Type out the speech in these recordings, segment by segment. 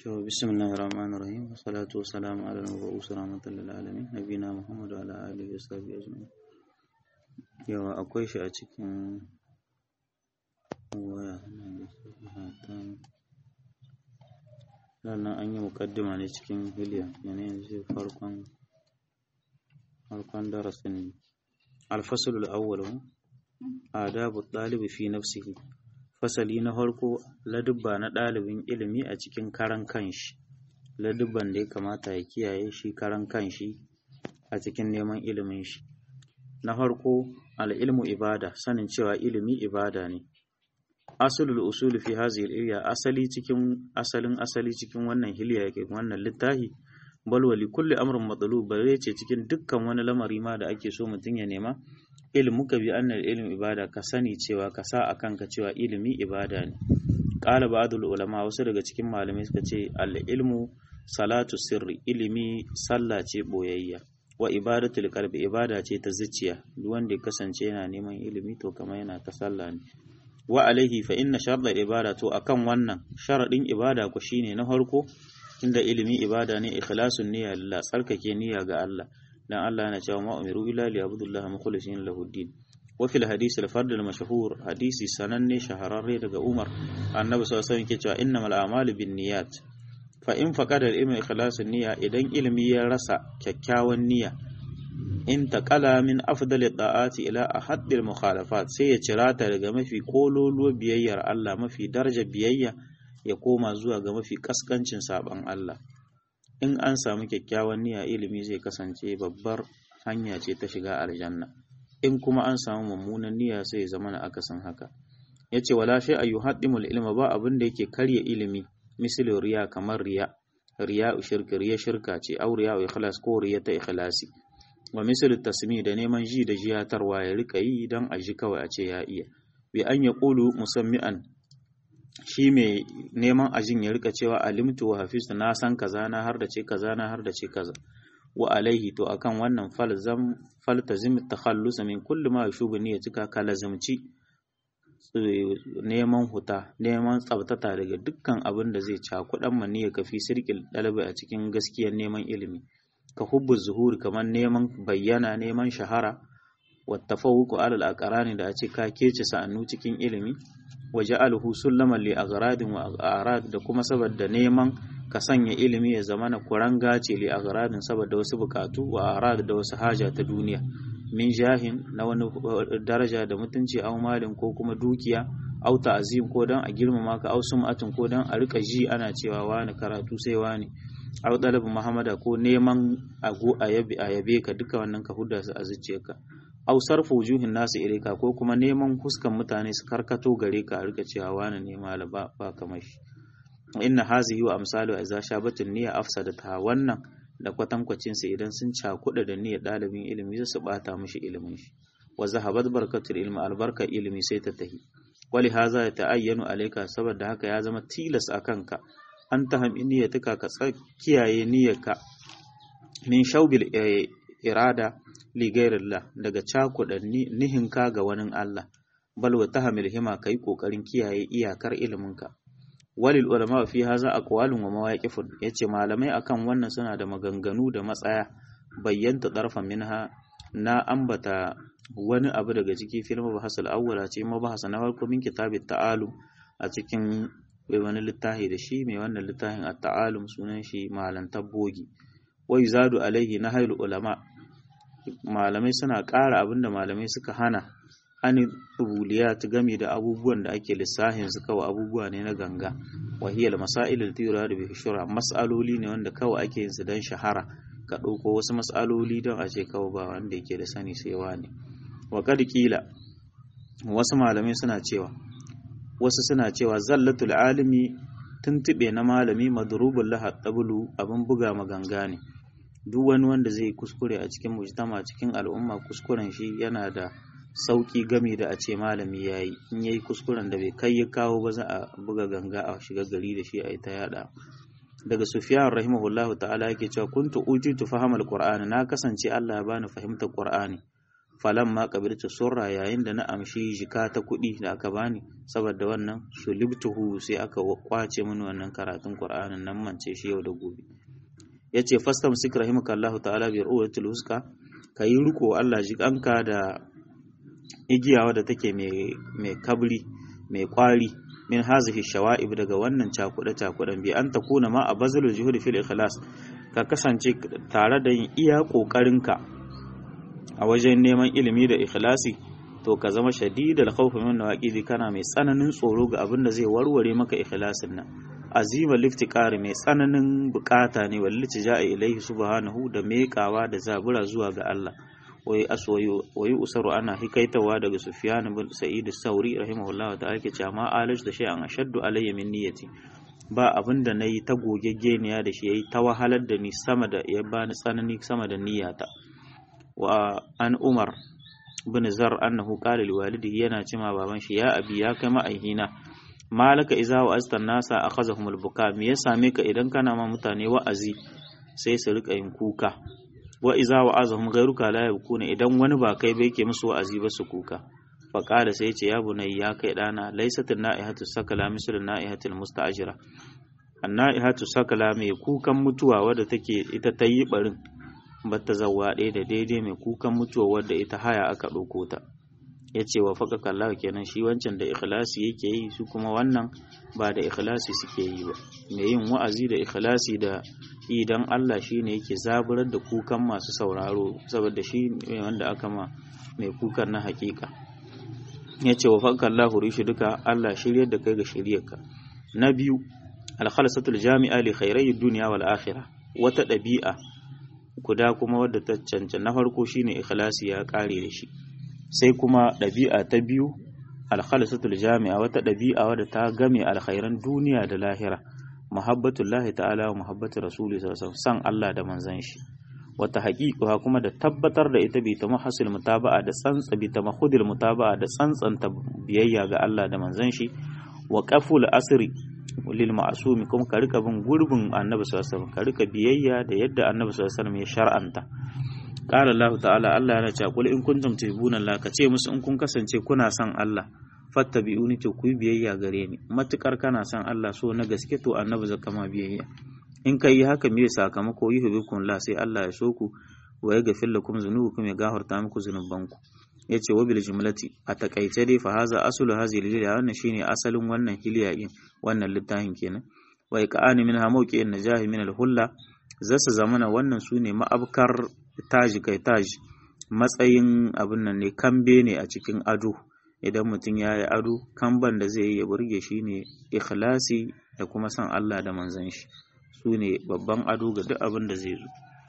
بسم الله الرحمن الرحيم والصلاة والسلام على المبعوث رحمة للعالمين نبينا محمد وعلى آله وصحبه أجمعين yawa akwai shi a cikin waya sannan an yi mukaddima ne cikin hiliya yanayin zai farkon farkon darasin alfasul awwal adabu ɗalibi fi nafsihi fasali na farko ladubba na ɗalibin ilimi a cikin karan kanshi ladubban da ya kamata ya kiyaye shi karan kanshi a cikin neman ilimin shi na farko al'ilmu ibada sanin cewa ilimi ibada ne asulul usuli fi hazil iriya asali cikin asalin asali cikin wannan hiliya yake wannan littafi bal wali kulli amrin matsalub bare ce cikin dukkan wani lamari ma da ake so mutum ya nema ilmu ka bi annal ilmi ibada ka sani cewa ka sa akan ka cewa ilimi ibada ne qala ba'dul ulama wasu daga cikin malamai suka ce al ilmu salatu sirri ilimi sallah ce boyayya wa ibadatul qalbi ibada ce ta zuciya duk wanda ya kasance yana neman ilimi to kamar yana ta sallah ne wa alaihi fa inna sharɗa ibada to akan wannan sharadin ibada ku shine na farko inda ilimi ibada ne ikhlasun niyya lillah tsarkake niyya ga Allah dan Allah yana cewa ma umiru illa li abdullah mukhlisin lahu din wa fil hadisi al fard al mashhur hadisi sananne shahararre daga Umar annabi sallallahu alaihi wasallam yake cewa innamal a'malu binniyat fa in faqada al ilmi ikhlasun niyya idan ilimi ya rasa kyakkyawan niyya in taqala min afdali da'ati ila ahaddil mukhalafat sai ya cirata daga mafi kololuwa biyayyar Allah mafi daraja biyayya ya koma zuwa ga mafi kaskancin saban Allah in an samu kyakkyawan niyya ilimi zai kasance babbar hanya ce ta shiga aljanna in kuma an samu mummunan niyya sai ya zama na akasin haka yace wala shay ayu haddimul ilma ba abin da yake karya ilimi misali riya kamar riya riya shirka riya shirka ce au riya ikhlas ko riya ta ikhlasi wa misali tasmi da neman ji da jiyatarwa ya rika yi don a ji kawai a ce ya iya bi an ya ƙulu musammi'an shi mai neman ajin ya rika cewa alimtu wa hafizu na san kaza na har da ce kaza na har da ce kaza wa alaihi to akan wannan falzam faltazim takhallusa min kulli ma yashubu niyyatika ka lazimci neman huta neman tsabtata daga dukkan abin da zai cakuɗan maniyya ka fi sirkil ɗalibai a cikin gaskiyar neman ilimi ka hubbu zuhuri kamar neman bayyana neman shahara wa tafawuqu alal aqrani da a ce ka kece sa'annu cikin ilimi wa ja'alhu sullaman li aghradin wa arad da kuma saboda neman ka sanya ilimi ya zama na kuranga ce li aghradin saboda wasu bukatu wa arad da wasu haja ta duniya min jahin na wani daraja da mutunci au malin ko kuma dukiya au ta'zim ko dan a girmama ka au sum'atin ko dan a rika ji ana cewa wani karatu sai wani au dalibin muhammada ko neman ago a yabe ka duka wannan ka huda su a zuciyarka au sarfa wujuhin nasu ilaika ko kuma neman huskan mutane su karkato gare ka a rika cewa wani ne malaba ba kamar shi inna hazihi wa amsalu idza shabatun niyya afsadata wannan da kwatankwacin sa idan sun cakuɗa da niyyar ɗalibin ilimi zai su bata mishi ilimin shi wa zahabat barkatul ilmi albarka ilimi sai ta tahi wali haza ya ta'ayyanu alaika saboda haka ya zama tilas a kanka an ta hami niyyatuka ka kiyaye niyyarka min shaubil irada li ghairillah daga cakuɗa nihinka ga wani Allah bal wa tahamil hima kai kokarin kiyaye iyakar iliminka walil ulama fi haza aqwalun wa mawaqifun yace malamai akan wannan suna da maganganu da matsaya bayyanta darfan minha na ambata wani abu daga ciki fil mabahasal awwala ce mabahasa na farko min kitabit ta'alum a cikin bai wani littafi da shi mai wannan littafin a ta'alum sunan shi malan tabbogi wai zadu alaihi na hailu ulama malamai suna ƙara abin da malamai suka hana an rubuliya ta game da abubuwan da ake lissahin su kawai abubuwa ne na ganga wahiyar masailul tira da bishura mas'aloli ne wanda kawai ake yin su don shahara ka ɗauko wasu mas'aloli don a ce kawai ba wanda yake da sani sai wani wa kad kila wasu malamai suna cewa wasu suna cewa zallatul alimi tuntube na malami madrubul laha tabulu abin buga maganga ne duk wani wanda zai kuskure a cikin mujtama cikin al'umma kuskuren shi yana da sauki gami da a ce malami yayi in yayi kuskuren da bai kai ya kawo ba za a buga ganga a shiga gari da shi a ita yada daga sufyan rahimahullahu ta'ala yake cewa kuntu utitu fahamal qur'ani na kasance Allah ya bani fahimtar qur'ani falan ma kabirta surra yayin da na amshi jika ta kuɗi da aka bani saboda wannan sulibtuhu sai aka kwace mini wannan karatun qur'anin nan mance shi yau da gobe yace fastam sik rahimakallahu ta'ala bi ruwatul huska kayi riko Allah jikanka da igiyawa da take mai mai kabri mai kwari min hazihi shawa'ib daga wannan cakuɗe cakuɗen bi an takuna ma a bazalul juhudi fil ikhlas ka kasance tare da yin iya ƙoƙarinka a wajen neman ilimi da ikhlasi to ka zama shadidal khawfi min nawaqidi kana mai tsananin tsoro ga abin da zai warware maka ikhlasin nan azima liftiqari mai tsananin bukata ne wallahi ja'a ilaihi subhanahu da meƙawa da zabura zuwa ga Allah wai aswayu wayu usaru ana hikaitawa daga Sufyan bin Sa'id sauri rahimahullah ta ake cewa ma alish da shay'an ashaddu alayya min niyyati ba abin da nayi ta gogeggeniya da shi yayi ta wahalar da ni sama da ya bani tsanani sama da niyyata wa an Umar bin Zar annahu qala li walidihi yana cewa baban shi ya abi ya kai ma'aihina malaka iza wa astan nasa akhazahum al-buka me ya same ka idan kana ma mutane wa'azi sai su rika yin kuka wa iza wa azahum ghayruka la yabkuna idan wani ba kai ba yake musu wa'azi ba su kuka fa qala sai ce ya bunai ya kai dana laysat naihatu sakala mislu naihatil musta'jira an-naihatu sakala mai kukan mutuwa wadda take ita ta yi barin bata zawwa ɗaya da daidai mai kukan mutuwa wadda ita haya aka ɗauko ta ya ce wa faƙa kallah kenan shi wancan da ikhlasi yake yi su kuma wannan ba da ikhlasi suke yi ba mai yin wa'azi da ikhlasi da idan Allah shi ne yake zaburar da kukan masu sauraro saboda shi ne wanda aka ma mai kukan na hakika ya ce wa faƙa kallah rishi duka Allah shiryar da kai ga shiryarka na biyu alkhalasatul jami'a li khairai duniya wal akhirah wata ɗabi'a guda kuma wadda ta cancan na farko shine ikhlasi ya ƙare da shi sai kuma ɗabi'a ta biyu alkhalisatul jami'a wata ɗabi'a wadda ta game alkhairan duniya da lahira muhabbatullahi ta'ala wa muhabbatu rasuli sallallahu san Allah da manzon shi wata haqiqa kuma da tabbatar da ita bi ta muhassil mutaba'a da tsantsa bi ta mahudil mutaba'a da tsantsanta biyayya ga Allah da manzon shi wa qaful asri lil ma'sumi kuma ka rika bin gurbin annabi sallallahu alaihi wasallam ka rika biyayya da yadda annabi sallallahu alaihi wasallam ya shar'anta Ƙara Allah ta'ala Allah yana cewa kul in kuntum tuhibbuna Allah ka ce musu in kun kasance kuna son Allah fattabi'uni to ku biyayya gare ni matukar kana son Allah so na gaske to annabi zaka ma biyayya in kai haka me sakamako yuhibbukum la sai Allah ya so ku wa yaghfir lakum dhunubakum ya gafarta muku zunubanku yace wa bil jumlati a takaice dai fa haza aslu hazi liliya wannan shine asalin wannan hiliya din wannan littafin kenan wa iqani minha mawqi'in najahi min al-hulla zasu zamana wannan sune ma'abkar taji kai taji matsayin abin nan ne kambe ne a cikin ado idan mutum ya yi ado kamban da zai yi ya burge shi ne ikhlasi da kuma san Allah da manzan shi su ne babban ado ga duk abin da zai zo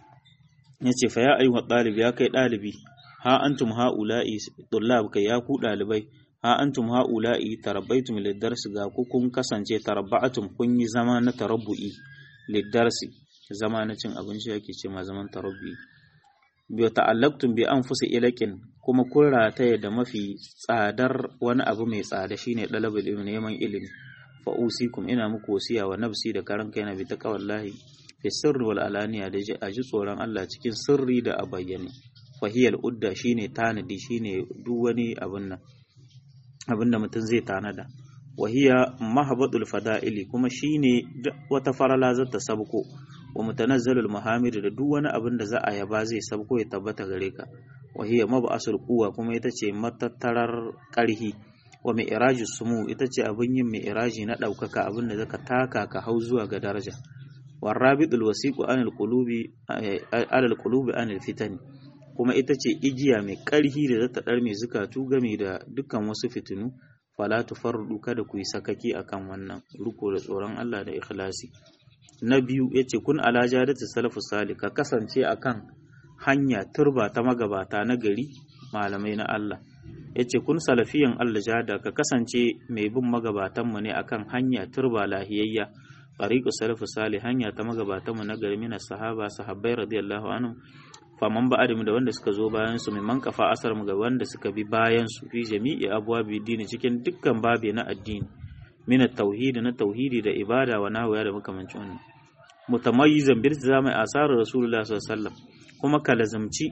ya ce fa ya ayyuha ɗalibi ya kai ɗalibi ha antum ha'ula'i tullab kai ya ku ɗalibai ha antum ha'ula'i tarabbaitum lidarsi ga ku kun kasance tarabba'atum kun yi zama na tarabbu'i lidarsi zama na cin abinci yake ce ma zaman tarabbu'i bi ta'allaqtum bi anfusi ilaqin kuma kun rataye da mafi tsadar wani abu mai tsada shine dalabul ilmi neman ilimi fa usikum ina muku wasiya wa nafsi da karan kaina bi taqwallahi fi sirri wal alaniya da aji tsoron Allah cikin sirri da a bayyane fa hiyal udda shine tanadi shine duk wani abun nan abin da mutum zai tanada wa hiya mahabbatul fada'ili kuma shine wata farala zata sabko wa mutanazzalul muhammad da duk wani abin da za a yaba zai sabko ya tabbata gare ka wa hiya mab'asul quwwa kuma ita ce matattarar karhi wa mi'rajus sumu ita ce abin yin mi'raji na daukaka abin da zaka taka ka hau zuwa ga daraja warabitul wasiqu anil qulubi alal qulubi anil fitani kuma ita ce igiya mai karhi da zata dar mai zukatu game da dukkan wasu fitinu fala tufarrudu kada ku yi sakaki akan wannan ruko da tsoron Allah da ikhlasi na biyu yace kun ala jadatu salafus salih ka kasance akan hanya turba ta magabata na gari malamai na Allah yace kun salafiyan Allah jada ka kasance mai bin magabatan mu ne akan hanya turba lahiyayya tariqu salafus salih hanya ta magabatan mu na gari mina sahaba sahabbai radiyallahu anhum faman ba'adim da wanda suka zo bayan su man kafa asar mu ga wanda suka bi bayan su fi jami'i abwabi dini cikin dukkan babe na addini min tauhidi na tauhidi da ibada wa nahwa da makamancin wannan mutamayyizan bil zama asar rasulullah sallallahu alaihi wasallam kuma ka lazumci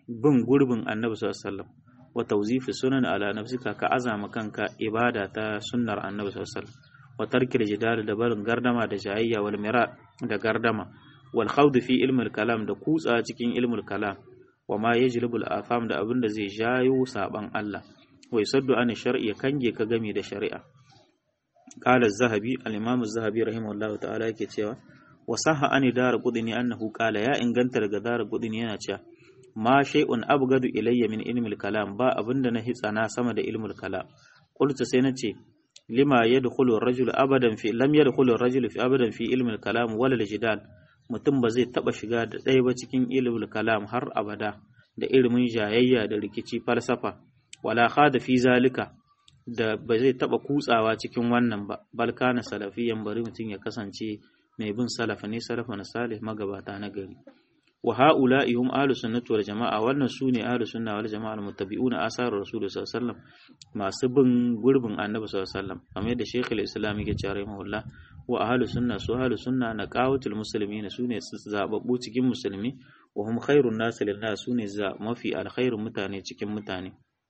bin gurbin annabi sallallahu alaihi wasallam wa tawzifi sunan ala nafsika ka azama kanka ibada ta sunnar annabi sallallahu alaihi wasallam wa tarkil jidal da barin gardama da jayayya wal mira da gardama wal khawd fi ilmul kalam da kutsa cikin ilmul kalam wa ma yajlibul afam da abin da zai jayo saban Allah wa yusaddu an shar'i kange ka game da shari'a qala az-zahabi al-imam az-zahabi rahimahullah ta'ala yake cewa wa sahha an dar qudni annahu qala ya inganta daga dar qudni yana cewa ma shay'un abgadu ilayya min ilmil kalam ba abinda na hitsana sama da ilmul kalam qultu sai nace lima yadkhulu ar-rajulu abadan fi lam yadkhulu ar-rajulu fi abadan fi ilmil kalam wala al-jidal mutum ba zai taba shiga da ɗaya ba cikin ilmul kalam har abada da ilimin jayayya da rikici falsafa wala khada fi zalika da ba zai taba kutsawa cikin wannan ba bal kana salafiyan bari mutum ya kasance mai bin salafa ne salafa na salih magabata na gari wa ha'ula'i hum ahlu sunnati wal jama'a wannan sune ahlu sunna wal jama'a muttabi'una asar rasul sallallahu alaihi wasallam masu bin gurbin annabi sallallahu alaihi wasallam kamar yadda shaykh al-islam yake cewa rahimahullah wa ahlu sunna su ahlu sunna na qawatul muslimin sune zababbu cikin musulmi wa hum khairun nas lin nas sune za mafi alkhairun mutane cikin mutane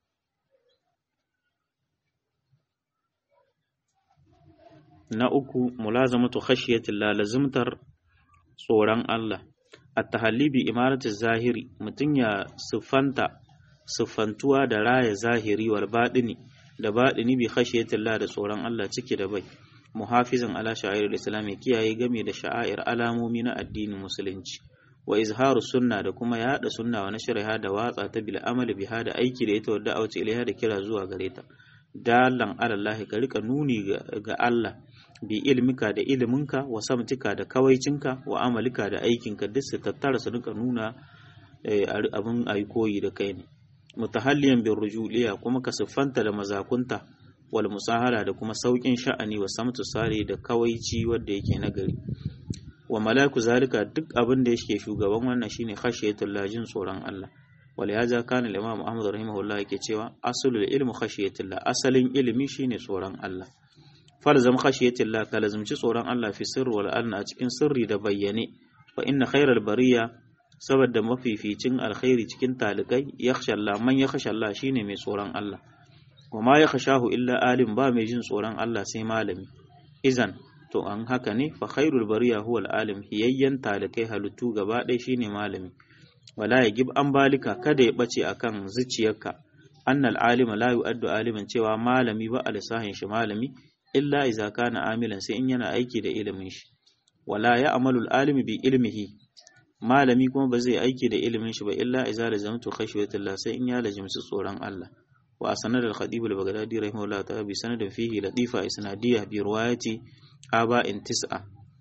na uku mulazamatu khashiyatillah lazimtar tsoron Allah at-tahalli bi imarati zahiri mutum ya siffanta siffantuwa da raya zahiri wal baɗini da baɗini bi khashiyatillah da tsoron Allah ciki da bai muhafizan ala sha'air islam ya kiyaye game da sha'air alamomi na addinin musulunci wa izharu sunna da kuma yada sunna wa nashriha da watsa ta bil amali biha da aiki da ita wadda auce ilaiha da kira zuwa gare ta dalan alallahi ka rika nuni ga Allah bi ilmika da iliminka wa samtika da kawaicinka wa amalika da aikinka duk su tattara su rika nuna abin ayi koyi da kai ne mutahalliyan bin rujuliya kuma ka siffanta da mazakunta wal musahala da kuma saukin sha'ani wa samtu sare da kawaici wanda yake nagari wa malaku zalika duk abin da yake shugaban wannan shine khashiyatul lajin tsoron Allah wal yaza kana al-imam Ahmad rahimahullah yake cewa aslul ilmu khashiyatullah asalin ilimi shine tsoron Allah falzam khashiyatillah ka lazumci tsoron Allah fi sirri wal alna a cikin sirri da bayyane fa inna khairal bariya saboda mafificin alkhairi cikin talikai yakhsha Allah man yakhsha Allah shine mai tsoron Allah wa ma yakhshahu illa alim ba mai jin tsoron Allah sai malami izan to an haka ne fa khairul bariya huwa alim hiyayyan talikai halittu gaba ɗaya shine malami wala ya gib an balika kada ya bace akan zuciyarka annal alima la yu'addu aliman cewa malami ba alisahin shi malami illa iza kana amilan sai in yana aiki da ilimin shi wala ya amalu alimi bi ilmihi malami kuma ba zai aiki da ilimin shi ba illa iza lazamtu khashyatillah sai in ya lazimci tsoron Allah wa sanad al-khatib al-baghdadi rahimahullah ta'ala bi sanadin fihi latifa isnadiyya bi riwayati aba'in tis'a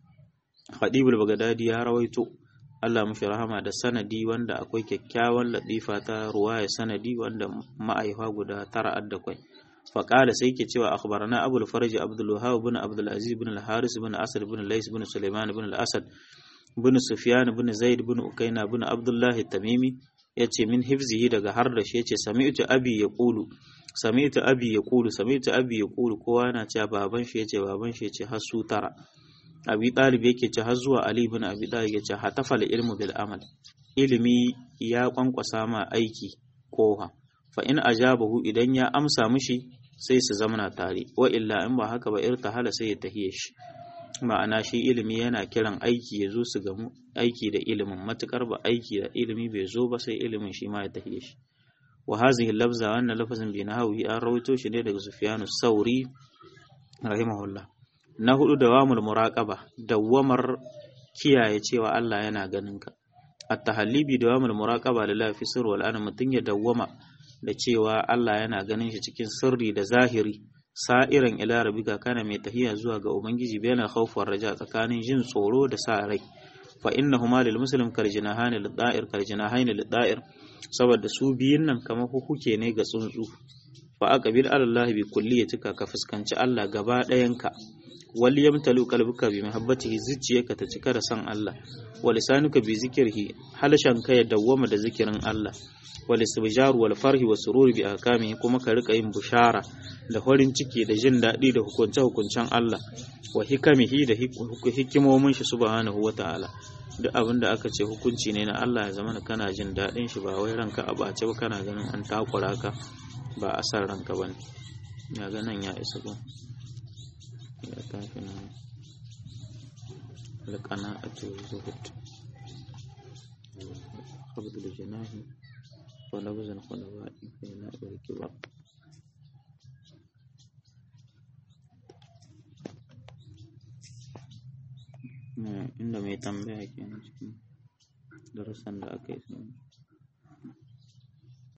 khatib al-baghdadi ya rawaito Allah mafi rahama da sanadi wanda akwai kyakkyawan latifa ta ruwaya sanadi wanda ma'aifa guda tara adda kwai فقال سيكي تشوى أخبرنا أبو الفرج عبد الوهاب بن عبد العزيز بن الحارث بن أسد بن ليس بن سليمان بن الأسد بن سفيان بن زيد بن أكينا بن عبد الله التميمي yace min hifzihi daga har da shi yace sami'tu abi yaqulu sami'tu abi yaqulu sami'tu abi yaqulu kowa yana cewa baban shi yace baban shi yace har su tara abi talib yake ce har zuwa ali ibn abi talib yace hatafal ilmu bil amal ilimi ya kwankwasa ma aiki koha fa in ajabahu idan ya amsa mishi sai su zamana tare wa illa in ba haka ba irtahala sai ya tahiye shi ma'ana shi ilimi yana kiran aiki ya zo su gamu aiki da ilimin matukar ba aiki da ilimi bai zo ba sai ilimin shi ma ya tahiye shi wa hazihi lafza wannan lafazin bi nahawi an rawaito shi ne daga Sufyanu Sauri rahimahullah na hudu dawamul muraqaba dawamar kiyaye cewa Allah yana ganin ka at-tahallibi dawamul muraqaba lillahi fi sirri wal ana mutun ya dawwama da cewa Allah yana ganin shi cikin sirri da zahiri sa'iran ila rabbika kana mai tahiya zuwa ga ubangiji bayan khawfar raja tsakanin jin tsoro da sa rai fa innahuma lil muslim kal jinahani lid da'ir kal jinahani lid da'ir saboda su biyun nan kamar hukuke ne ga tsuntsu fa aqbil ala Allah bi kulliyatika ka fuskanci Allah gaba ɗayanka wal yamtalu qalbuka bi mahabbatihi zuciyarka ta cika da san Allah wa lisanuka bi zikrihi halashanka ya dawwama da zikirin Allah wal istibjar wal farhi wa sururi bi ahkamihi kuma ka rika yin bushara da farin ciki da jin daɗi da hukunce hukuncen Allah wa hikamihi da hikimomin shi subhanahu wa ta'ala duk abin da aka ce hukunci ne na Allah ya zama kana jin daɗin shi ba wai ranka a bace ba kana ganin an takura ka ba a san ranka ba ne ya ga nan ya isa ko ya tafi nan alƙana a ce zuhud qabdu da janahi wa labzan khulawa'i fa yana irki ba inda mai tambaya kenan cikin darussan da aka yi